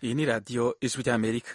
Iyi ni radiyo ijwi ry'Amerika.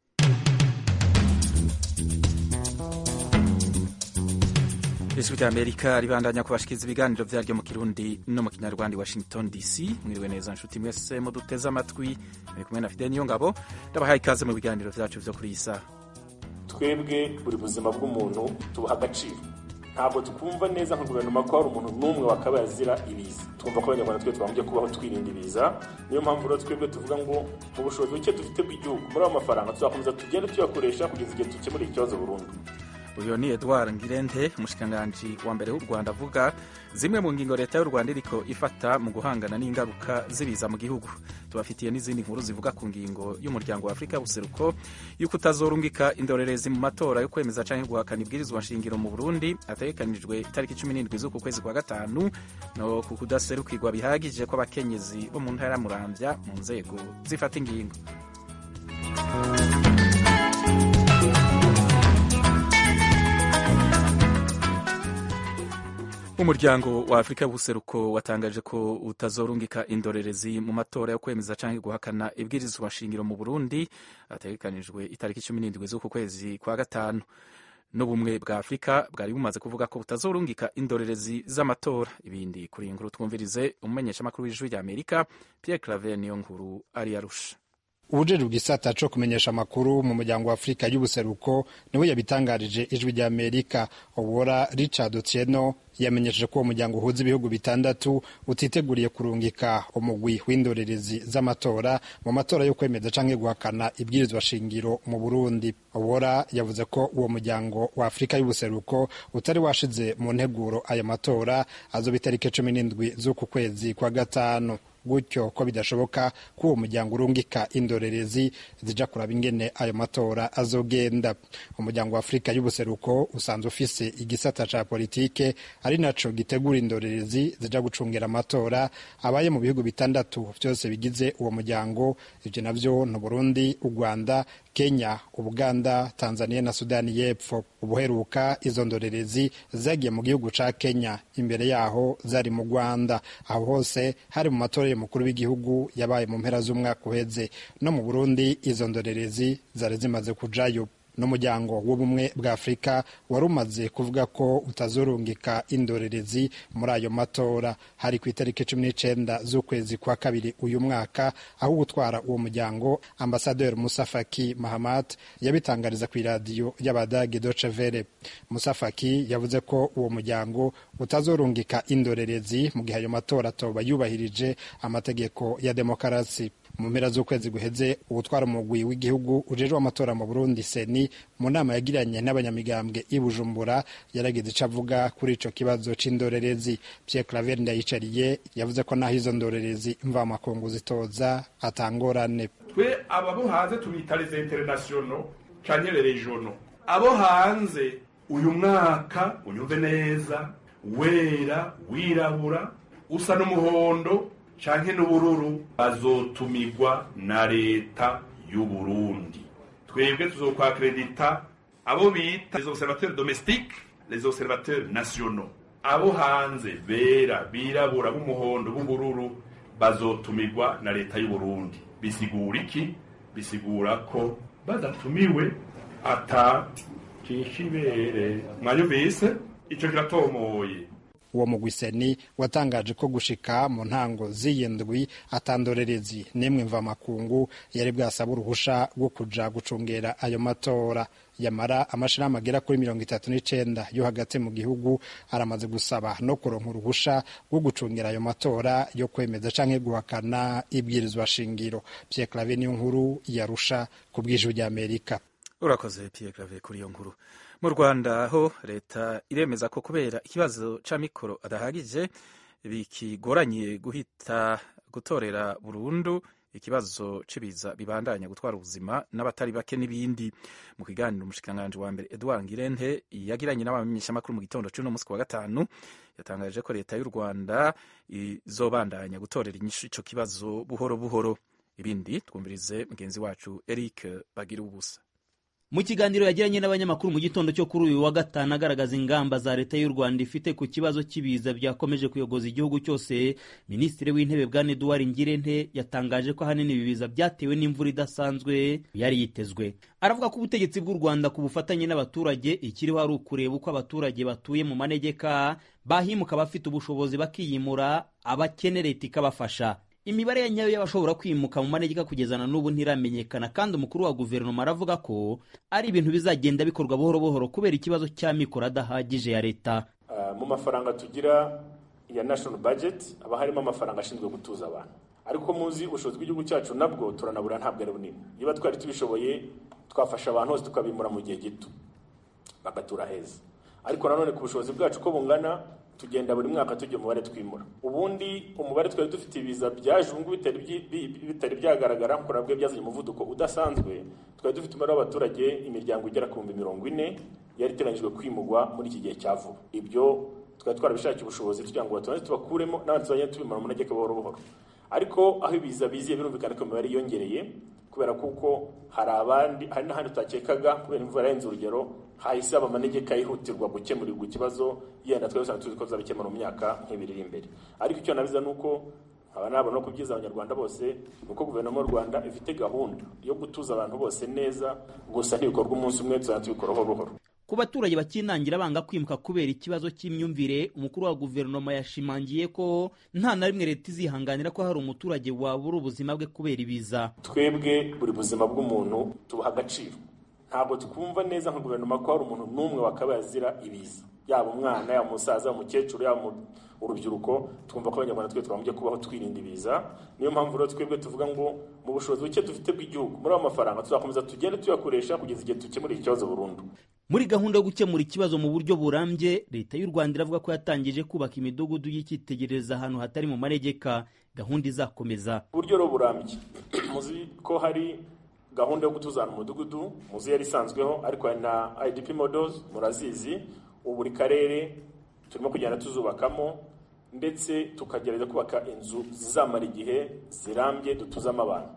ijwi ry'Amerika ribandanya kubashikiriza ibiganiro vyaryo mu Kirundi no mu Kinyarwanda i Washington DC. Mwiriwe neza nshuti mwese muduteze amatwi, muri kumwe na Fidel Niyongabo, ndabahaye ikaze mu biganiro vyacu vyo kuri iyi saha. twebwe buri buzima bw'umuntu tubuha agaciro ntabwo tukumva neza nka guverinoma ko hari umuntu n'umwe wakabaye azira ibiza twumva ko abanyarwanda twe twagombye kubaho twirinda ibiza niyo mpamvu rero twebwe tuvuga ngo mu bushobozi buke dufite bw'igihugu muri ayo mafaranga tuzakomeza tugende tuyakoresha kugeza igihe dukemura ikibazo burundu uyu ni Edouard Ngirente umushikiranganji wa mbere w'u Rwanda avuga zimwe mu ngingo leta y'u Rwanda iriko ifata mu guhangana n'ingaruka z'ibiza mu gihugu tubafitiye n'izindi nkuru zivuga ku ngingo y'umuryango wa Afurika y'ubuseruko y'uko utazorungika indorerezi mu matora yo kwemeza canke guhakana ibwirizwa nshingiro mu Burundi ategekanijwe itariki cumi n'indwi z'uku kwezi kwa gatanu no ku kudaserukirwa bihagije kw'abakenyezi bo mu ntara ya Muramvya mu nzego zifata ingingo umuryango wa afurika y'ubuseruko watangaje ko utazorungika indorerezi mu matora yo kwemeza canke guhakana ibwirizwa nshingiro mu burundi ategekanijwe itariki cumi n'indwi z'uku kwezi kwa gatanu n'ubumwe bwa afurika bwari bumaze kuvuga ko butazorungika indorerezi z'amatora ibindi kuri iyi nkuru twumvirize umumenyeshamakuru w'ijwi rya amerika pierre claver niyo nkuru ari yarusha ubujejwe igisata co kumenyesha amakuru mu muryango wa afurika y'ubuseruko niwe yabitangarije ijwi rya amerika obora richard otieno yamenyesheje ko uwo muryango uhuza ibihugu bitandatu utiteguriye kurungika umugwi w'indorerezi z'amatora mu matora yo kwemeza canke guhakana ibwirizwa shingiro mu burundi obora yavuze ko uwo muryango wa afurika y'ubuseruko utari washize mu nteguro aya matora azoba itariki cumi n'indwi z'uku kwezi kwa gatanu gutyo ko bidashoboka ko uwo muryango urungika indorerezi zija kuraba ingene ayo matora azogenda umuryango wa afurika y'ubuseruko usanzwe ufise igisata ca politike ari naco gitegura indorerezi zija gucungera amatora abaye mu bihugu bitandatu vyose bigize uwo muryango ivyo navyo ni burundi u rwanda kenya ubuganda tanzania na sudani y'epfo ubuheruka izo ndorerezi zagiye mu gihugu ca kenya imbere yaho zari mu rwanda aho hose hari mu matora y'umukuru w'igihugu yabaye mu mpera z'umwaka uheze no mu burundi izo ndorerezi zari zimaze kujayo n'umuryango w'ubumwe bwa afurika wari umaze kuvuga ko utazorungika indorerezi muri ayo matora hari ku itariki cumi n'icenda z'ukwezi kwa kabiri uyu mwaka aho gutwara uwo muryango ambasaderi musa faki mahamat yabitangariza ku iradiyo y'abadage doce vere musa faki yavuze ko uwo muryango utazorungika indorerezi mu gihe ayo matora atoba yubahirije amategeko ya demokarasi mu mpera z'ukwezi guheze ubutwara umugwi w'igihugu ujejwe amatora mu burundi seni mu nama yagiranye n'abanyamigambwe i bujumbura yaragize ico avuga kuri ico kibazo c'indorerezi pierre claver ndayicariye yavuze ko naho izo ndorerezi mvamakungu zitoza atangorane twe aba bo hanze tubita les internationaux canke les regionaux abo hanze uyu mwaka unyumve neza wera wirabura usa n'umuhondo canke n'ubururu bazotumigwa na leta y'uburundi twebwe tuzokwakredita abo bita les observateurs domestiques les observateurs nationaux abo hanze bera birabura b'umuhondo b'ubururu bazotumigwa na leta y'uburundi bisigura iki bisigura ko badatumiwe ata cishibere mwanyumvise ico kiratomoye uwo mugwiseni watangaje ko gushika mu ntango z'iyindwi atandorerezi n'imwe mvamakungu yari bwasaba uruhusha rwo kuja gucungera ayo matora yamara amashirahamwe agera kuri mirongo itatu n'icenda yo hagati mu gihugu aramaze gusaba no kuronka uruhusha rwo gucungera ayo matora yo kwemeza canke guhakana ibwirizwa shingiro Pierre Claver niyo nkuru yarusha ku bw'ijwi ry'Amerika urakoze Pierre Claver kuri iyo nkuru mu rwanda ho leta iremeza ko kubera ikibazo c'amikoro adahagije bikigoranye guhita gutorera burundu ikibazo c'ibiza bibandanya gutwara ubuzima n'abatari bake n'ibindi mu kiganiro umushikiranganji wa mbere Edouard Ngirente yagiranye n'abamenyeshamakuru mu gitondo c'uno musi wa gatanu yatangaje ko leta y'u Rwanda izobandanya gutorera inyishu ico kibazo buhoro buhoro ibindi twumvirize mugenzi wacu Eric Bagira ubusa mu kiganiro yagiranye n'abanyamakuru mu gitondo cyo kuri uyu wa gatanu agaragaza ingamba za leta y'u rwanda ifite ku kibazo cy'ibiza byakomeje kuyogoza igihugu cyose minisitiri w'intebe bwana eduard ngirente yatangaje ko ahanini ibi biza byatewe n'imvura idasanzwe yari yitezwe aravuga ko ubutegetsi bw'u rwanda ku bufatanye n'abaturage ikiriho ari ukureba uko abaturage batuye mu manegeka bahimuka abafite ubushobozi bakiyimura abakene leta ikabafasha imibare ya nyayo y'abashobora kwimuka mu manegeka kugeza na n'ubu ntiramenyekana kandi umukuru wa guverinoma aravuga ko ari ibintu bizagenda bikorwa buhoro buhoro kubera ikibazo cy'amikoro adahagije ya leta Uh, mu mafaranga tugira ya national budget haba harimo amafaranga ashinzwe gutuza abantu ariko muzi ubushobozi bw'igihugu cyacu nabwo turanabura ntabwo ari bunini niba twari tubishoboye twafasha abantu hose tukabimura mu gihe gito bagatura heza ariko nanone ku bushobozi bwacu uko bungana tugenda buri mwaka tujya umubare twimura ubundi umubare twari dufite ibiza byaje ubu ngubu bitari byi- bi- bitari byagaragara kuko nabwo byazanye umuvuduko udasanzwe twari dufite umubare w'abaturage imiryango igera ku bihumbi mirongo ine yari iteganyijwe kwimurwa muri iki gihe cya vuba ibyo twari twarabishakiye ubushobozi kugira ngo batubanze tubakuremo n'abandi tuzagenda tubimara mu manegeka buhoro buhoro ariko aho ibiza biziye birumvikana ko imibare yiyongereye kubera kuko hari abandi hari n'ahandi tutakekaga kubera imvura yarenze urugero hahise haba amanegeka yihutirwa gukemurirwa ikibazo yenda twari dusanzwe tuzi ko tuzabikemura mu myaka nk'ibiri iri imbere ariko icyo nabiza ni uko nkaba nabona no kubyiza abanyarwanda bose ni uko guverinoma y'u rwanda ifite gahunda yo gutuza abantu bose neza gusa ntibikorwa umunsi umwe tuzajya tubikora buhoro buhoro ku baturage bakinangira banga kwimuka kubera ikibazo cy'imyumvire umukuru wa guverinoma yashimangiye ko nta na rimwe leta izihanganira ko hari umuturage wabura ubuzima bwe kubera ibiza twebwe buri buzima bw'umuntu tubuha agaciro ntabwo twumva neza nka guverinoma ko hari umuntu n'umwe wakabaye azira ibiza yaba umwana yaba umusaza umukecuru yaba umu- urubyiruko twumva ko abanyarwanda twe twagombye kubaho twirinda ibiza niyo mpamvu rero twebwe tuvuga ngo mu bushobozi buke dufite bw'igihugu muri ayo mafaranga tuzakomeza tugende tuyakoresha kugeza igihe dukemurira ikibazo burundu muri gahunda yo gukemura ikibazo mu buryo burambye leta y'u rwanda iravuga ko yatangije kubaka imidugudu y'icyitegererezo ahantu hatari mu manegeka gahunda izakomeza uburyo rero burambye muzi ko hari gahunda yo gutuza ahantu mu mudugudu muzi yari isanzweho ariko hari na idp models murazizi ubu buri karere turimo kugenda tuzubakamo ndetse tukagerageza kubaka inzu zizamara igihe zirambye dutuzamo abantu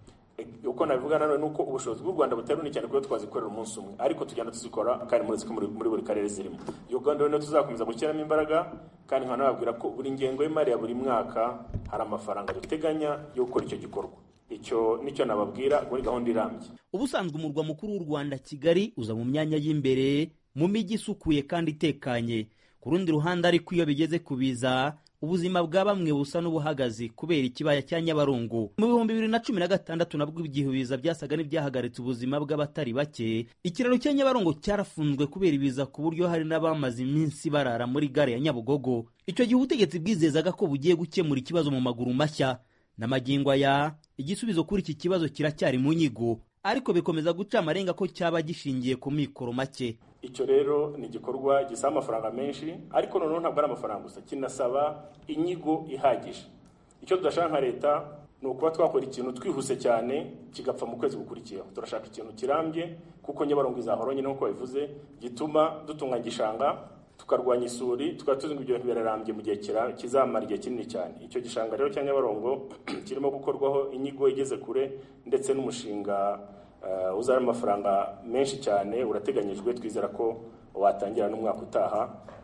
E, uko nabivuga nanone ni uko ubushobozi bw'u rwanda butari bunini cyane kuba twazikorera umunsi umwe ariko tugenda tuzikora kandi muri muri, muri buri karere zirimo iyo gahunda rero tuzakomeza gushyiramo imbaraga kandi nkaba nababwira ko buri ngengo y'imari ya buri mwaka hari amafaranga duteganya yo gukora icyo gikorwa icyo nicyo nababwira muri gahunda irambye ubusanzwe umurwa mukuru w'u rwanda kigali uza mu myanya y'imbere mu mijyi isukuye kandi itekanye ku rundi ruhande ariko iyo bigeze ku biza ubuzima bwa bamwe busa n'ubuhagaze kubera ikibaya cya nyabarongo mu bihumbi bibiri na cumi na gatandatu nabwo igihe ibiza byasaga n'ibyahagaritse ubuzima bw'abatari bake ikiraro cya nyabarongo cyarafunzwe kubera ibiza ku buryo hari n'abamaze iminsi barara muri gare ya nyabugogo icyo gihe ubutegetsi bwizezaga ko bugiye gukemura ikibazo mu maguru mashya n'amagingo aya igisubizo kuri iki kibazo kiracyari mu nyigo ariko bikomeza guca amarenga ko cyaba gishingiye ku mikoro make icyo rero ni igikorwa gisaba amafaranga menshi ariko noneho ntabwo ari amafaranga gusa kinasaba inyigo ihagije icyo tudashaka nka leta ni ukuba twakora ikintu twihuse cyane kigapfa mu kwezi gukurikiyeho turashaka ikintu kirambye kuko nyabarongo izahora nyine nk'uko babivuze gituma dutunganya igishanga tukarwanya isuri tukaba tuzi ngo ibyo bintu birarambye mu gihe kira- kizamara igihe kinini cyane icyo gishanga rero cya nyabarongo kirimo gukorwaho inyigo igeze kure ndetse n'umushinga uh, uzana amafaranga menshi cyane urateganyijwe twizera ko watangira n'umwaka utaha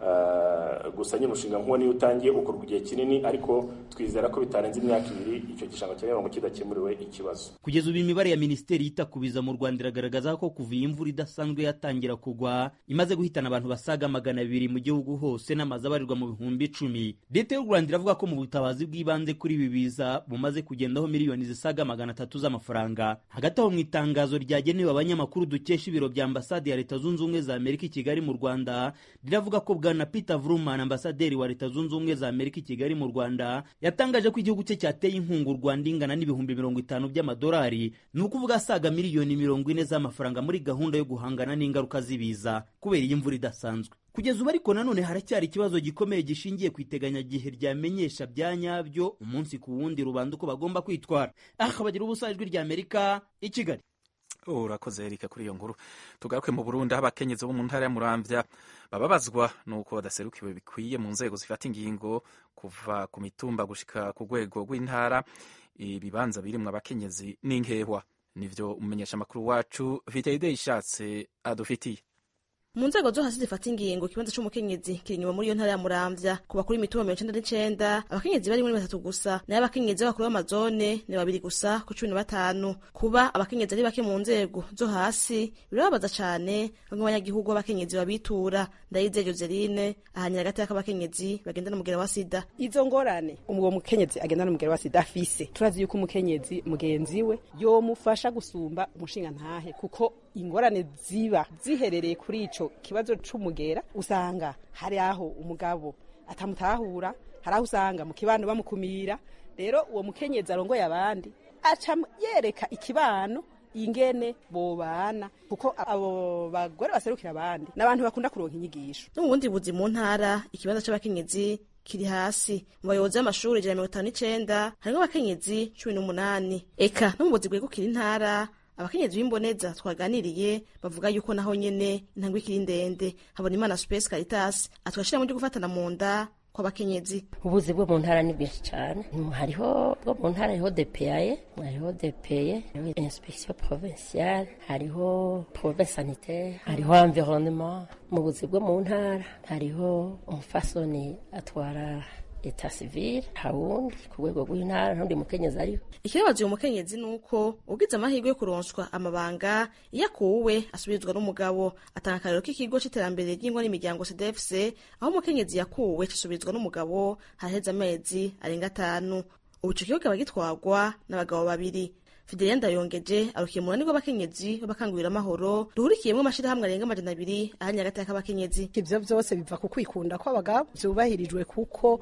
uh, gusa nyine umushinga nk'uwo niyo utangiye ukorwa igihe kinini ariko twizera ko bitarenze imyaka ibiri icyo gishanga cya nyabarongo kidakemuriwe ikibazo kugeza ubu imibare ya minisiteri yita ku biza mu rwanda iragaragaza ko kuva iyi mvura idasanzwe yatangira kugwa imaze guhitana abantu basaga magana abiri mu gihugu hose n'amazu abarirwa mu bihumbi icumi leta y'u rwanda iravuga ko mu butabazi bw'ibanze kuri ibi biza bumaze kugendaho miliyoni zisaga magana atatu z'amafaranga hagati aho mu itangazo ryagenewe abanyamakuru dukesha ibiro bya ambasade ya leta zunze ubumwe za amerika i kigali mu rwanda riravuga ko bwana peter vrumman ambasaderi wa leta zunze ubumwe za amerika i kigali mu rwanda yatangaje ko igihugu cye cyateye inkunga u rwanda ingana n'ibihumbi mirongo itanu by'amadolari ni ukuvuga asaga miliyoni mirongo ine z'amafaranga muri gahunda yo guhangana n'ingaruka z'ibiza kubera iyi mvura idasanzwe kugeza ubu ariko nanone haracyari ikibazo gikomeye gishingiye ku iteganyagihe ryamenyesha bya nyabyo umunsi ku wundi rubanda uko bagomba kwitwara aha bagira ubusa ijwi rya amerika i kigali urakoze erika kuri iyo nkuru tugaruke mu burundi aho abakenyezi bo mu ntara ya muramvya bababazwa nuko badaserukiwe bikwiye mu nzego zifata ingingo kuva ku mitumba gushika ku rwego rw'intara ibibanza birimwo abakenyezi n'inkehwa nivyo umumenyeshamakuru wacu viteyide ishatse adufitiye mu nzego zo hasi zifata ingingo ikibanza c'umukenyezi kiri inyuma muri iyo ntara ya muramvya ku bakuru imitumba mirongo icenda n'icenda abakenyezi bari muri batatu gusa nayo abakenyezi b'abakuru b'amazone ni babiri gusa ku cumi na batanu kuba abakenyezi ari bake mu nzego zo hasi birababaza cane bamwe abanyagihugu b'abakenyezi babitura ndayizeye joseline ahanyira hagati y'akabakenyezi bagenda n'umugera wa sida izo ngorane uwo mukenyezi agenda n'umugera wa sida afise turazi yuko umukenyezi mugenzi we yomufasha gusumba umushinga ntahe kuko ingorane ziba ziherereye kuri ico kibazo c'umugera usanga hari aho umugabo atamutahura hari aho usanga mu kibano bamukumira rero uwo mukenyezi arongoye abandi aca yereka ikibano ingene bobana kuko abo bagore baserukira abandi n'abantu bakunda kuronka inyigisho no mu bundi buzi mu ntara ikibanza c'abakenyezi kiri hasi mu bayobozi b'amashuri ijana mirongo itanu n'icenda harimwo abakenyezi cumi n'umunani eka no mu buzi bwegukira intara abakenyezi b'imboneza twaganiriye bavuga yuko naho nyene intangwe ikiri ndende habona imana space caritas atwashira mu ryo gufatana mu nda kw'abakenyezi ubuzi bwo mu ntara ni bwinshi cyane hariho bwo mu ntara hariho depeyaye hariho depeye hariho inspection provinciale hariho probe sanitaire hariho environnement mu buzi bwo mu ntara hariho umufasoni atwara eta civile hawundi ku rwego rw'intara ntundi mukenyezi ariho ikibabaza uyu mukenyezi ni uko ugize amahirwe yo kuronswa amabanga iyo akuwe asubirizwa n'umugabo atanga akarero k'ikigo c'iterambere ry'ingo n'imiryango cdfc aho umukenyezi yakuwe cisubizwa n'umugabo haraheze amezi arenga atanu ubu ico kigo kikaba gitwarwa n'abagabo babiri Fidelia Ndayongeje arukiye mu runani rw'abakenyezi b'abakangurira amahoro ruhurikiyemwo amashirahamwe arenga amajana abiri ahanye hagati y'akabakenyezi ivyo vyose biva ku kwikunda kw'abagabo vyubahirijwe kuko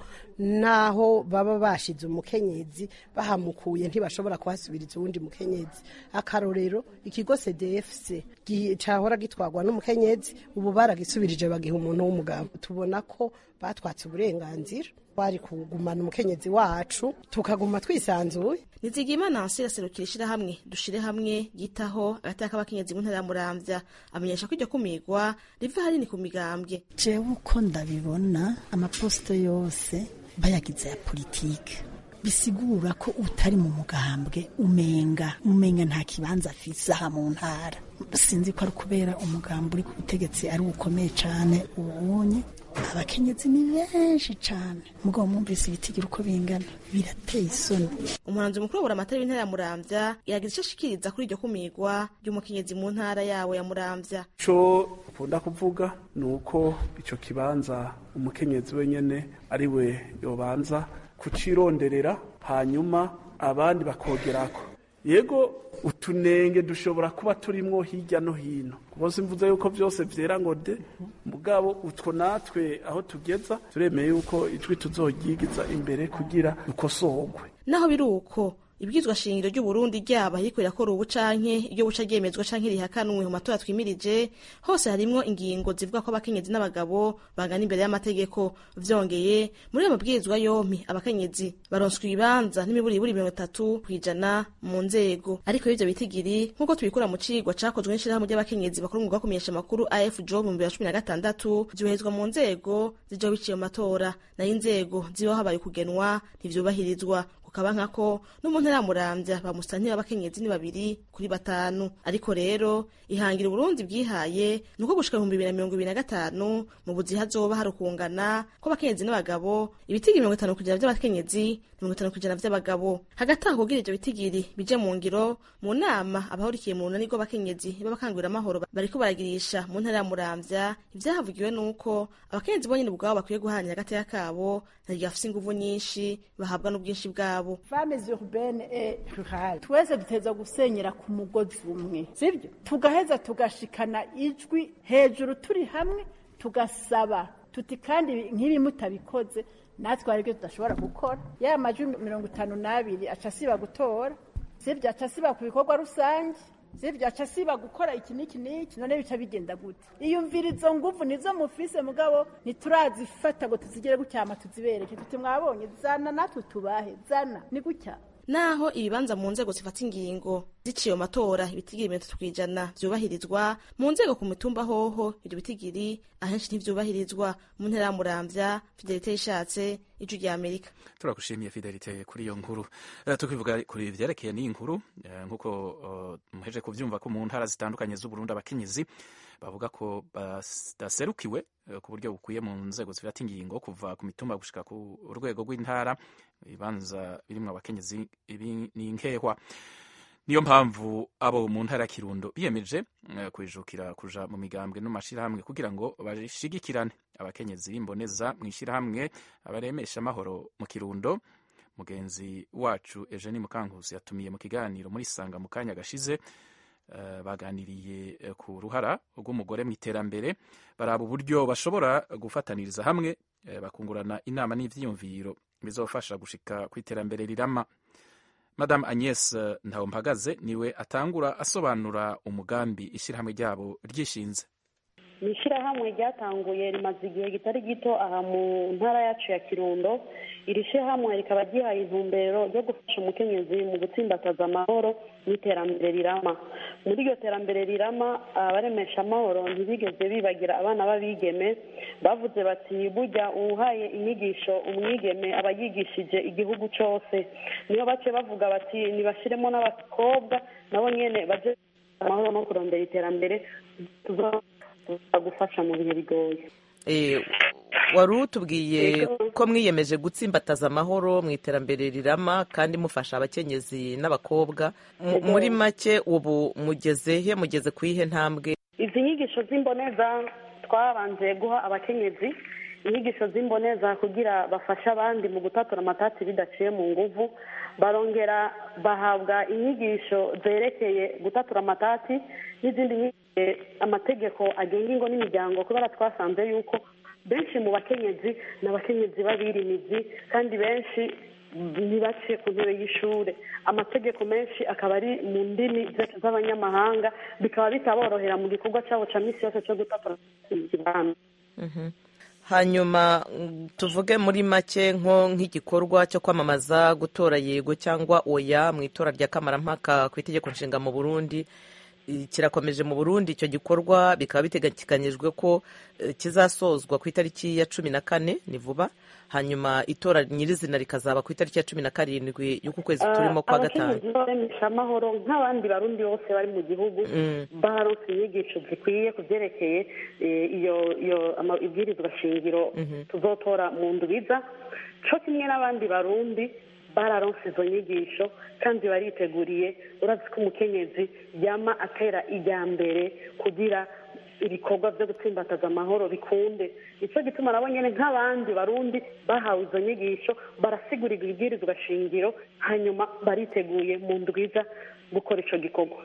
naho baba bashize umukenyezi bahamukuye ntibashobora kuhasubiriza uwundi mukenyezi akarorero ikigo CDFC cahora gitwarwa n'umukenyezi ubu baragisubirije bagiha umuntu w'umugabo tubona ko batwatse uburenganzira twari kugumana umukenyezi wacu tukaguma twisanzuye nizigimana nansi iraserukira ishirahamwe dushire hamwe yitaho agati y'akabakenyezi mu ntara ya muramvya amenyesha ko iryo kumigwa riva hanini ku migambwe jewe uko ndabibona amaposito yose bayagize ya politike bisigura ko utari mu mugambwe umenga umenga nta kibanza afise aha mu ntara sinzi ko ari kubera umugambi uri ku butegetsi ari ukomeye cane ubunye abakenyezi ni benshi cane mugabo mwumvise ibitigira uko bingana birateye isoni umuhanzi mukuru wabura amatara w'intara ya muramvya yagize ico ashikiriza kuri iryo kumigwa ry'umukenyezi mu ntara yawo ya muramvya ico ukunda kuvuga ni uko ico kibanza umukenyezi wenyene ari we yobanza kucironderera hanyuma abandi bakogerako yego utunenge dushobora kuba turimwo hirya no hino bose mvuze yuko byose vyera ngo de mugabo utwo natwe aho tugeza turemeye yuko ijwi tuzoryigiza imbere kugira dukosorwe naho biri uko ibwizwa shingiro ry'uburundi ryaba ariko rirakora ubu canke iryo buca ryemezwa canke rihakanwe mu matora twimirije hose harimwo ingingo zivuga ko abakenyezi n'abagabo bangana imbere y'amategeko vyongeye muri ayo mabwirizwa yompi abakenyezi baronswa ibibanza n'imiburiburi mirongo itatu kw'ijana mu nzego ariko ivyo bitigiri nk'uko tubikura mu cigwa cakozwe n'ishirahamwe ry'abakenyezi bakora umwuga wo kumenyesha amakuru afjo mu bibiri na cumi na gatandatu vyoherezwa mu nzego zijaho biciye mu matora nayo inzego zibaho habaye kugenwa ntivyubahirizwa kukaba nkako no mu ntara ya muramvya bamusantira abakenyezi ni babiri kuri batanu ariko rero ihangira uburundi bwihaye ni uko gushika ibihumbi bibiri na mirongo ibiri na gatanu mu buzi hazoba hari ukungana kw'abakenyezi n'abagabo ibitigiri mirongo itanu kujana vy'abakenyezi mirongo itanu kujana vy'abagabo hagati aho kugira ivyo bitigiri bije mu ngiro mu nama abahurikiye mu runani rw'abakenyezi b'abakangurira amahoro bariko baragirisha mu ntara ya muramvya ivyahavugiwe nuko abakenyezi bonyene ubwabo bakwiye guharanira agateka kabo ntagihe bafise inguvu nyinshi bahabwa n'ubwinshi bwabo femmes urbaine et rurale twese duteza gusenyera ku mugozi umwe sibyo tugaheza tugashikana ijwi hejuru turi hamwe tugasaba tuti kandi nk'ibi mutabikoze natwe hari ibyo tudashobora gukora ya majwi mirongo itanu n'abiri aca asiba gutora sibyo aca asiba ku bikorwa rusange sibyo aca asiba gukora iki n'iki n'iki none bica bigenda gute iyumvira izo nguvu nizo mufise mugabo ntiturazifata ngo tuzigere gucyama tuzibereke tuti mwabonye zana natwe tubahe zana ni gutya naho ibibanza mu nzego zifata ingingo ziciye mu matora ibitigiri mirongo itatu kw'ijana vyubahirizwa mu nzego ku mitumba hoho ivyo bitigiri ahenshi ntivyubahirizwa mu ntera ya muramvya fidelite yishatse ijwi rya amerika turagushimiye fidelite kuri iyo nkuru uh, tukivuga kuri ivyerekeye n'iyi nkuru uh, nk'uko uh, muheje kuvyumva ko mu ntara zitandukanye z'uburundi abakenyezi bavuga ko badaserukiwe ku buryo bukwiye mu nzego zifata ingingo kuva ku mitumba gushika ku rwego rw'intara ibibanza birimwo abakenyezi ibi ni nkehwa niyo mpamvu abo mu ntara ya kirundo biyemeje uh, kwijukira kuja mu migambwe no mashirahamwe kugira ngo bashigikirane abakenyezi b'imboneza mu ishirahamwe abaremesha amahoro mu kirundo mugenzi wacu Eugenie Mukankusi yatumiye mu kiganiro muri sanga mu kanya gashize uh, baganiriye uh, ku ruhara rw'umugore mu iterambere baraba uburyo bashobora gufataniriza hamwe bakungurana inama n'ivyiyumviro bizofasha gushika ku iterambere rirama Madame Agnes Ntawumpagaze niwe atangura asobanura umugambi ishyirahamwe ryabo ryishinze ni ishyirahamwe ryatanguye rimaze igihe kitari gito aha mu ntara yacu ya kirundo iri shyirahamwe rikaba ryihaye intumbero yo gufasha umukenyezi mu gutsimbataza amahoro n'iterambere rirama muri iryo terambere rirama abaremesha amahoro ntibigeze bibagira abana b'abigeme bavuze bati burya uwuhaye inyigisho umwigeme aba yigishije igihugu cyose niyo bace bavuga bati ntibashyiremo n'abakobwa nabo nyine baje amahoro no kurondera iterambere gufasha mu bihe bigoye wari utubwiye ko mwiyemeje gutsimbataza amahoro mu iterambere rirama kandi mufasha abakenyezi n'abakobwa muri make ubu mugeze he mugeze ku ihe ntambwe izi nyigisho z'imboneza twabanje guha abakenyezi inyigisho z'imboneza kugira bafashe abandi mu gutatura amatati bidaciye mu nguvu barongera bahabwa inyigisho zerekeye gutatura amatati n'izindi amategeko agenga ingo n'imiryango kubera twasanze yuko benshi mu bakenyezi ni abakenyezi b'abirimizi kandi benshi ntibaciye ku ntebe y'ishuri amategeko menshi akaba ari mu ndimi z'abanyamahanga bikaba bitaborohera mu gikorwa cyabo cya minsi yose cyo gutatura ikibanza hanyuma tuvuge muri make nko nk'igikorwa cyo kwamamaza gutora yego cyangwa oya mu itora rya kamarampaka ku itegeko nshinga mu burundi kirakomeje mu burundi icyo gikorwa bikaba biteganyijwe ko kizasozwa ku itariki ya cumi na kane ni vuba hanyuma itora nyirizina rikazaba ku itariki ya cumi na karindwi y'uku kwezi turimo kwa gatanu abakenyezi baremesha amahoro nk'abandi barundi bose bari mu gihugu baronse inyigisho zikwiye ku byerekeye iyo iyo ibwirizwa shingiro tuzotora mu ndubiza cyo kimwe n'abandi barundi bararonse izo nyigisho kandi bariteguriye urazi ko umukenyezi yama atera ijya mbere kugira ibikorwa byo gutsimbataza amahoro bikunde nicyo gituma nabo nyine nk'abandi barundi bahawe izo nyigisho barasigurirwa ibwirizwa shingiro hanyuma bariteguye mu ndwiza gukora icyo gikorwa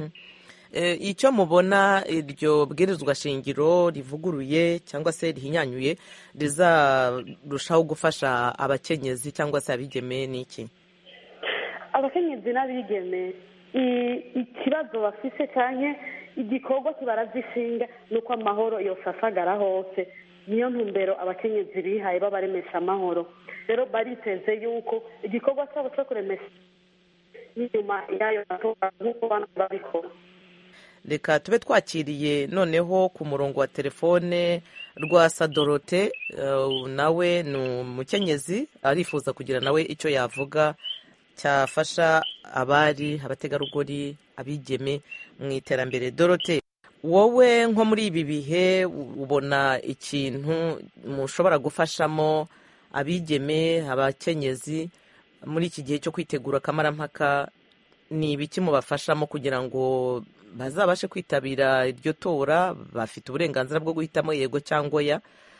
icyo mubona iryo bwirizwa shingiro rivuguruye cyangwa se rihinyanyuye rizarushaho gufasha abakenyezi cyangwa se abigeme ni iki abakenyezi n'abigeme ikibazo bafise cyane igikorwa kibarazishinga ni uko amahoro yose asagara hose niyo ntumbero abakenyezi bihaye babaremesha amahoro rero bariteze yuko igikorwa cyabo cyo kuremesha n'inyuma y'ayo matora nk'uko bana babikora reka tube twakiriye noneho ku murongo wa telefone rwa sadorote nawe ni umukenyezi arifuza kugira nawe icyo yavuga cyafasha abari abategarugori abigeme mu iterambere dorote wowe nko muri ibi bihe ubona ikintu mushobora gufashamo abigeme abakenyezi muri iki gihe cyo kwitegura akamarampaka ni ibiki mubafashamo kugira ngo bazabashe kwitabira iryo tora bafite uburenganzira bwo guhitamo yego cyangwa oya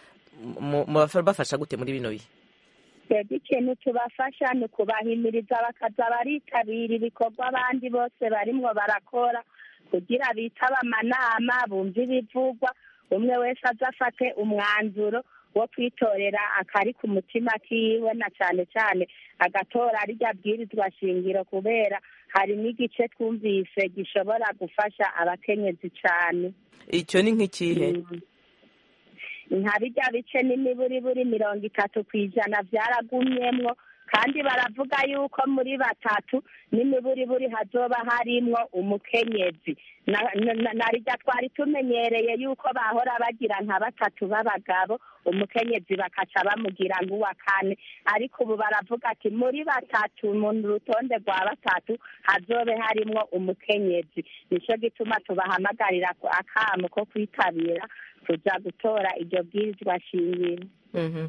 bafasha gute muri bino bihe twebwe ikintu tubafasha ni ukubahimiriza bakaza baritabira ibikorwa abandi bose barimwo barakora kugira bitaba amanama bumve ibivugwa umwe wese azafate umwanzuro wo kwitorera akari ku mutima kiwe na cyane cyane agatora rirya bwirizwa shingiro kubera hari n'igice twumvise gishobora gufasha abakenyezi cyane icyo ni nk'ikihe nka bijya bice n'imiburiburi mirongo itatu ku ijana byaragumyemwo kandi baravuga yuko muri batatu n'imiburiburi hazoba harimwo umukenyezi Na- na- na- narirya twari tumenyereye yuko bahora bagira nka batatu b'abagabo umukenyezi bakaca bamugira nk'uwa kane ariko ubu baravuga ati muri batatu mu rutonde rwa batatu hazobe harimwo umukenyezi nico gituma tubahamagarira ku- akamo ko kwitabira kuja gutora iryo bwirizwa shingiro Mhm.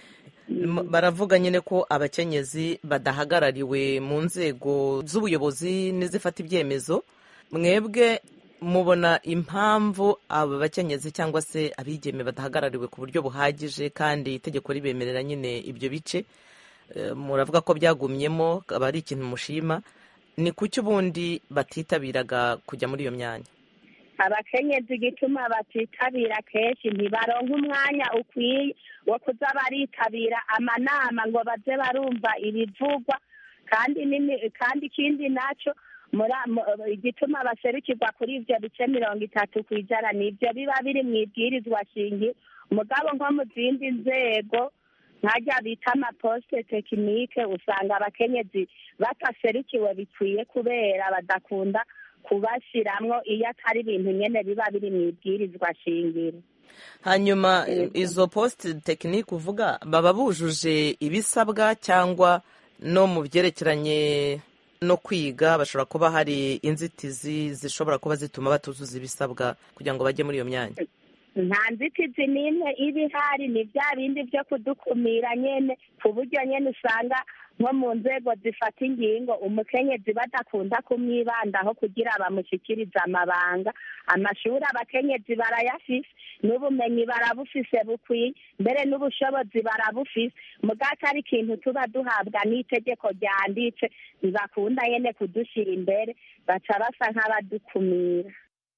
M- baravuga nyine ko abakenyezi badahagarariwe mu nzego z'ubuyobozi n'izifata ibyemezo mwebwe mubona impamvu aba bakenyezi cyangwa se abigeme badahagarariwe ku buryo buhagije kandi itegeko ribemerera nyine ibyo bice Eh, muravuga ko byagumyemo aba ari ikintu mushima ni kuki ubundi batitabiraga kujya muri iyo myanya abakenyezi igituma batitabira kenshi ntibaronka umwanya ukwiye wo kuza baritabira amanama ngo baze barumva ibivugwa kandi nini- kandi ikindi naco mura- mu- igituma baserukirwa kuri ivyo bice mirongo itatu ku ijana nivyo biba biri mu ibwirizwa shingiro mugabo nko mu zindi nzego nkajya bita amaposite tekinike usanga abakenyezi bataserukiwe bikwiye kubera badakunda kubashiramwo iyo atari ibintu nyene biba biri mu ibwirizwa shingiro hanyuma izo posite tekinike uvuga baba bujuje ibisabwa cyangwa no mu byerekeranye no kwiga bashobora kuba hari inzitizi zishobora kuba zituma batuzuza ibisabwa kugira ngo bajye muri iyo myanya nta nzitizi n'imwe iba ihari ni bya bindi byo kudukumira nyene ku buryo nyene usanga nko mu nzego zifata ingingo umukenyezi badakunda kumwibandaho kugira bamushikirize amabanga amashuri abakenyezi barayafise n'ubumenyi barabufise bukwiye mbere n'ubushobozi barabufise mugati ari ikintu tuba duhabwa n'itegeko ryanditse ntibakunda nyene kudushira imbere baca basa nk'abadukumira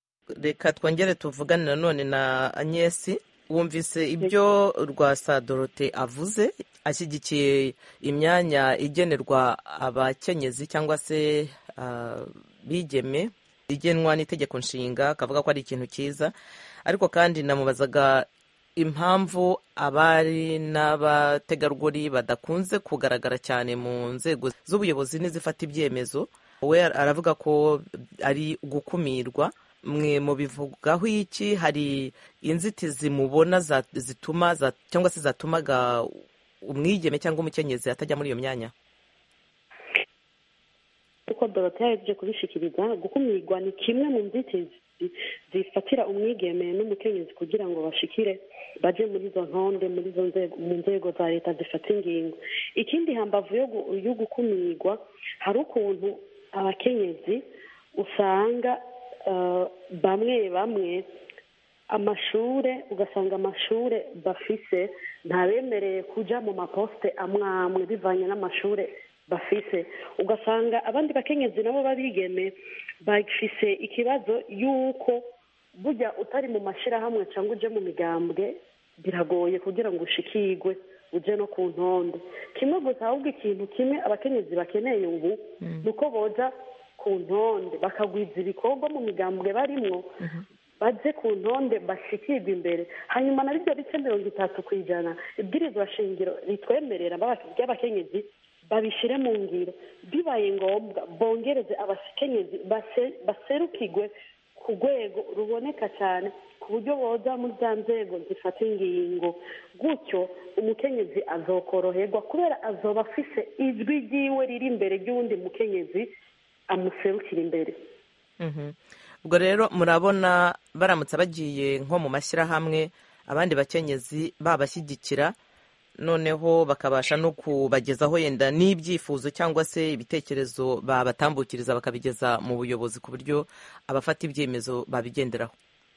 reka twongere tuvugane nanone na agnesi wumvise ibyo rwasa dorote avuze ashyigikiye imyanya igenerwa abakenyezi cyangwa se ah, bigeme igenwa n'itegeko nshinga akavuga ko ari ikintu cyiza ariko kandi namubazaga impamvu abari n'abategarugori badakunze kugaragara cyane mu nzego z'ubuyobozi n'izifata ibyemezo we aravuga ko ari gukumirwa mwe mubivugaho iki hari inzitizi mubona za- zituma za- cyangwa se zatumaga umwigeme cyangwa umukenyezi atajya muri iyo myanya uko dorote yahejeje kubishikiriza gukumirwa ni kimwe mu nzitizi zifatira umwigeme n'umukenyezi kugira ngo bashikire baje muri izo ntonde muri izo nzego mu nzego za leta zifata ingingo ikindi hambavu yo gu- yo gukumirwa hari ukuntu abakenyezi usanga eh, bamwe bamwe amashure ugasanga amashure bafise ntabemereye kuja mu maposite amwe amwe bivanye n'amashure bafise ugasanga abandi bakenyezi nabo babigeme bafise ikibazo y'uko burya utari mu mashirahamwe cyangwa uje mu migambwe biragoye kugira ngo ushikirwe uje no ku ntonde kimwe gusa ahubwo ikintu kimwe abakenyezi bakeneye ubu ni uko boja ku ntonde bakagwiza ibikorwa mu migambwe barimwo baje ku ntonde bashikirwa imbere hanyuma na bibyo bice mirongo itatu ku ijana ibwirizwa shingiro ritwemerera ry'abakenyezi babishyire mu ngiro bibaye ngombwa bongereze abakenyezi base- baserukirwe ku rwego ruboneka cyane ku buryo boza muri za nzego zifata ingingo gutyo umukenyezi azokoroherwa kubera azoba afise ijwi ryiwe riri imbere ry'uwundi mukenyezi amuserukira imbere Mhm. ubwo rero murabona baramutse bagiye nko mu mashyirahamwe abandi bakenyezi babashyigikira noneho bakabasha no kubagezaho yenda n'ibyifuzo cyangwa se ibitekerezo babatambukiriza bakabigeza mu buyobozi ku buryo abafata ibyemezo babigenderaho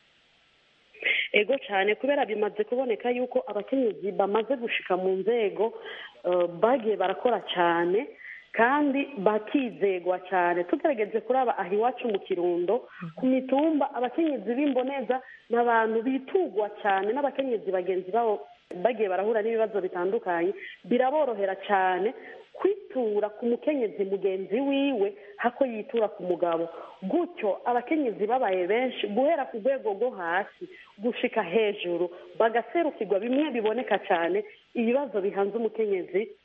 ego cyane kubera bimaze kuboneka yuko abakenyezi bamaze gushika mu nzego eh, bagiye barakora cyane kandi bakizegwa cyane tugerageje kuraba aha iwacu mu kirundo ku mitumba abakenyezi b'imboneza ni abantu bitugwa cyane n'abakenyezi bagenzi babo bagiye barahura n'ibibazo bitandukanye biraborohera cyane kwitura ku mukenyezi mugenzi wiwe hako yitura ku mugabo gutyo abakenyezi babaye benshi guhera ku rwego rwo hasi gushika hejuru bagaserukirwa bimwe biboneka cyane ibibazo bihanze umukenyezi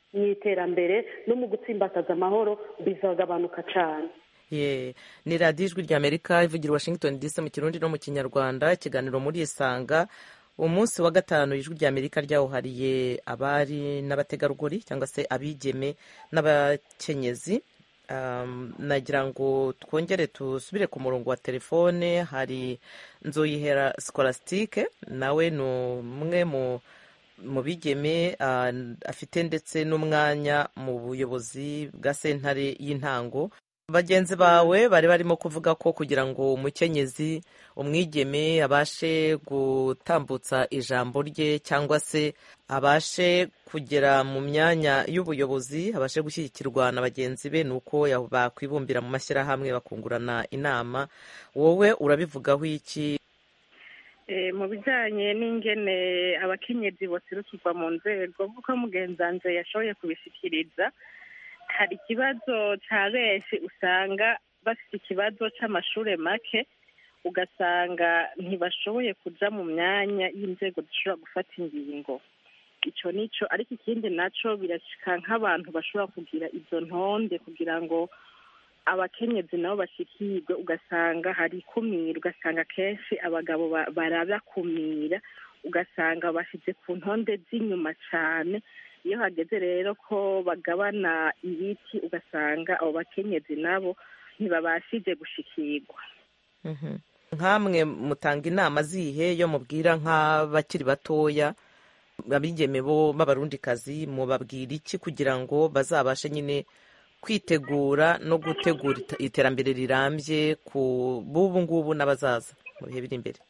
mu iterambere no mu gutsimbataza amahoro bizagabanuka cyane ye ni radiyo ijwi ry'amerika ivugira washington dc mu kirundi no mu kinyarwanda ikiganiro muri isanga umunsi wa gatanu ijwi ry'amerika ryawuhariye abari n'abategarugori cyangwa se abigeme n'abakenyezi nagira ngo twongere dusubire ku murongo wa telefone hari nzoyihera sikolasitike nawe ni umwe mu bigeme afite ndetse n'umwanya mu buyobozi bwa sentare y'intango bagenzi bawe bari barimo kuvuga ko kugira ngo umukenyezi umwigeme abashe gutambutsa ijambo rye cyangwa se abashe kugera mu myanya y'ubuyobozi abashe gushyigikirwa na bagenzi be ni uko bakwibumbira mu mashyirahamwe bakungurana inama wowe urabivugaho iki mu bijyanye n'ingene abakenyezi baserukirwa mu nzego nk'uko mugenzanze yashoboye kubishyikiriza hari ikibazo cya benshi usanga bafite ikibazo cy'amashuri make ugasanga ntibashoboye kujya mu myanya y'inzego zishobora gufata ingingo icyo nicyo ariko ikindi nacyo birashyika nk'abantu bashobora kugira izo ntonde kugira ngo abakenyezi nabo bashyikirwe ugasanga hari ikumira ugasanga kenshi abagabo barabakumira ugasanga bashyize ku ntonde z'inyuma cyane iyo hageze rero ko bagabana ibiti ugasanga abo bakenyezi nabo ntibabashije gushikirwa nk'amwe mutanga inama zihe yo mubwira nk'abakiri batoya abigeme bo b'abarundikazi mubabwira iki kugira ngo bazabashe nyine kwitegura no gutegura iterambere rirambye ku b'ubu ngubu n'abazaza mu bihe biri imbere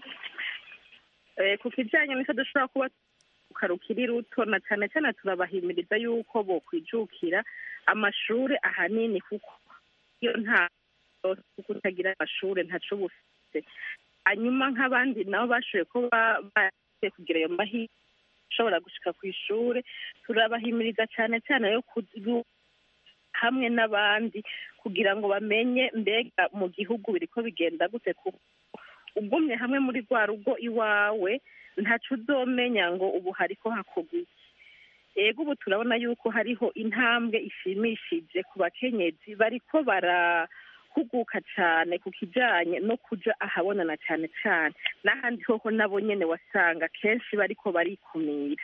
ku kijyanye n'icyo dushobora kuba rukiri ruto na cyane cyane turabahimiriza yuko bokwijukira amashuri ahanini kuko iyo nta kuko utagira amashuri ntaco bufite hanyuma nk'abandi nabo bashoboye kuba bagiye kugira ayo mahirwe ashobora gushika ku ishuri turabahimiriza cyane cyane yo hamwe n'abandi kugira ngo bamenye mbega mu gihugu biriko bigenda gute kuko ugumye hamwe muri rwa rugo iwawe ntacu uzomenya ngo ubu hariko hakorwa iki ego ubu turabona yuko hariho intambwe ishimishije ku bakenyezi bariko barahuguka cyane ku kijanye no kuja ahabonana cyane cyane n'ahandi hoho nabo nyene wasanga kenshi bariko barikumira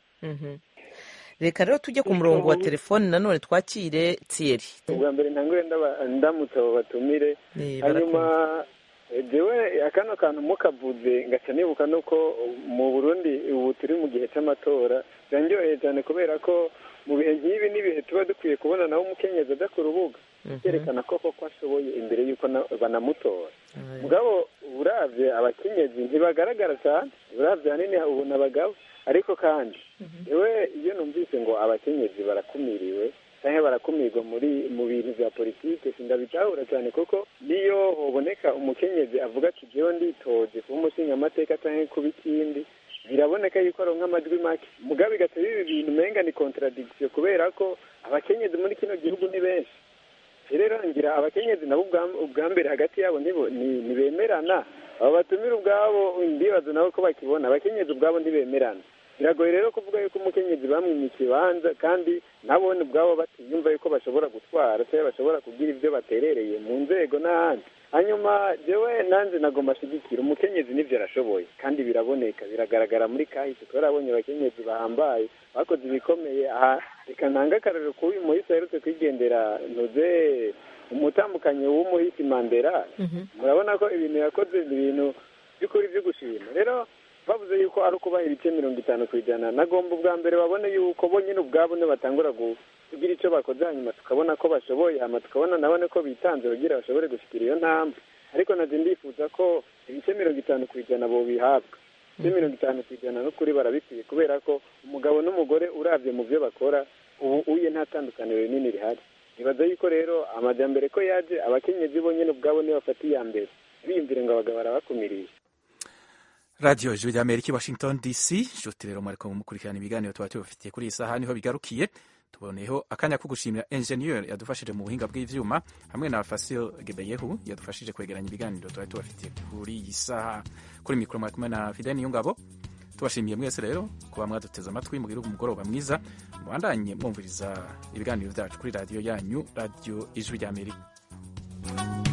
reka rero tujye ku murongo wa telefoni nanone twakire tsiyeri ubwa mbere ntangure ndamutse abo batumire hanyuma jewe akano kantu mukavuze ngaca nibuka nuko mu burundi ubu turi mu gihe cy'amatora birandyoheye cyane kubera ko mu bihe nk'ibi n'ibihe tuba dukwiye kubona nawe umukenyezi aja ku rubuga byerekana ko koko ashoboye imbere y'uko banamutora mugabo uravye abakenyezi ntibagaragara cyane uravye hanini ubona abagabo ariko kandi yewe iyo numvise ngo abakenyezi barakumiriwe cyangwa barakumirwa muri mu bintu bya politike sindabitahura cyane kuko niyo hoboneka umukenyezi avuga ati jewe nditoje kuba umushingamateka cyangwa kuba ikindi biraboneka yuko aronka amajwi make mugabe bigatuma ibi bintu umenga ni contradiction kubera ko abakenyezi muri kino gihugu ni benshi rero ngira abakenyezi nabo ubwa mbere hagati yabo ntibemerana abo batumira ubwabo ndibaza nabo ko bakibona abakenyezi ubwabo ntibemerana biragoye rero kuvuga yuko umukenyezi bamwimye ikibanza kandi nabone ubwabo batiyumva yuko bashobora gutwara cyangwa bashobora kugira ibyo baterereye mu nzego n'ahandi hanyuma jewe nanjye nagomba ashyigikira umukenyezi n'ibyo arashoboye kandi biraboneka biragaragara muri kahise kubera abonye abakenyezi bahambaye bakoze ibikomeye aha reka ntange akarero k'uyu muhisi aherutse kwigendera ntuze umutambukanyi w'umuhisi mandera murabona ko ibintu yakoze ni ibintu by'ukuri byo gushima rero bavuze yuko ari ukubaha ibice mirongo itanu ku ijana nagomba ubwa mbere babone yuko bo nyine ubwabo batangura kugira icyo bakoze hanyuma tukabona ko bashoboye hanyuma tukabona nabone ko bitanze kugira bashobore gushyikira iyo ntambwe ariko nabyo ndifuza ko ibice mirongo itanu ku ijana bo bihabwa ibice mirongo itanu ku ijana n'ukuri barabikwiye kubera ko umugabo n'umugore urabye mu byo bakora ubu uye nta tandukaniro rinini rihari nibaza yuko rero amajyambere ko yaje abakenyezi bo nyine ubwabo niyo bafata iya mbere biyumvire ngo abagabo barabakumiriye radiyo ijwi rya amerika washington dc nshuti rero mwariko mukurikirana ibiganiro tuba tubafitiye kuri iyi saha niho bigarukiye tuboneyeho akanya ko gushimira enjeniyeri yadufashije mu buhinga bw'ivyuma hamwe na fasil gebeyehu yadufashije kwegeranya ibiganiro tuba tubafitiye kuri iyi saha kuri mikoro mwari kumwe na fideni y'ingabo tubashimiye mwese rero kuba mwaduteze amatwi mugire umugoroba mwiza mubandanye mwumviriza ibiganiro byacu kuri radiyo yanyu radiyo ijwi ry'amerika